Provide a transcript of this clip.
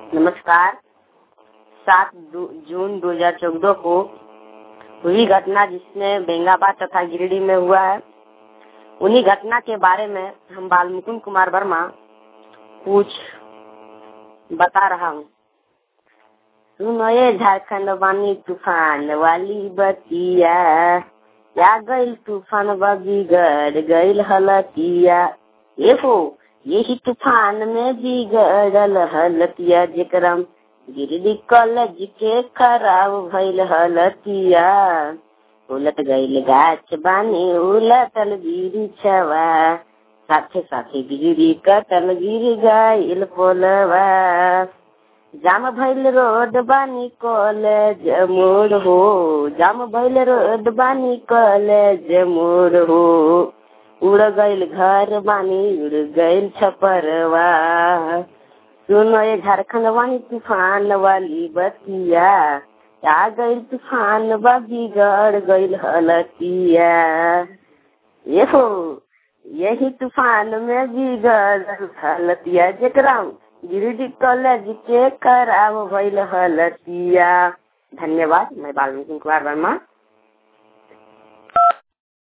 नमस्कार सात जून 2014 को हुई घटना जिसमें बेंगाबाद तथा गिरिडीह में हुआ है उन्हीं घटना के बारे में हम बालमुकुंद कुमार वर्मा कुछ बता रहा हूँ सुनो ये झारखंड बानी तूफान वाली बतिया या गईल तूफान बिगड़ गईल हलतिया ये हो यही तूफान में बिगड़ल हलतिया जेकरम गिरडी कॉलेज के खराब भइल हलतिया उलट गईल गाछ बानी उलटल गिरी छवा साथे साथे गिरी कटल गिर गईल पोलवा जाम भइल रोड बानी कॉलेज मोड़ हो जाम भइल रोड बानी कॉलेज मोड़ हो उड़ गईल घर बानी उड़ गईल छपरवा सुनो ये झारखंड वानी तूफान वाली बतिया आ गईल तूफान बा बिगड़ गईल हलतिया ये हो यही तूफान में बिगड़ हलतिया जेकरा गिरिडीह कॉलेज के खराब भइल हलतिया धन्यवाद मैं बाल्मीकि कुमार वर्मा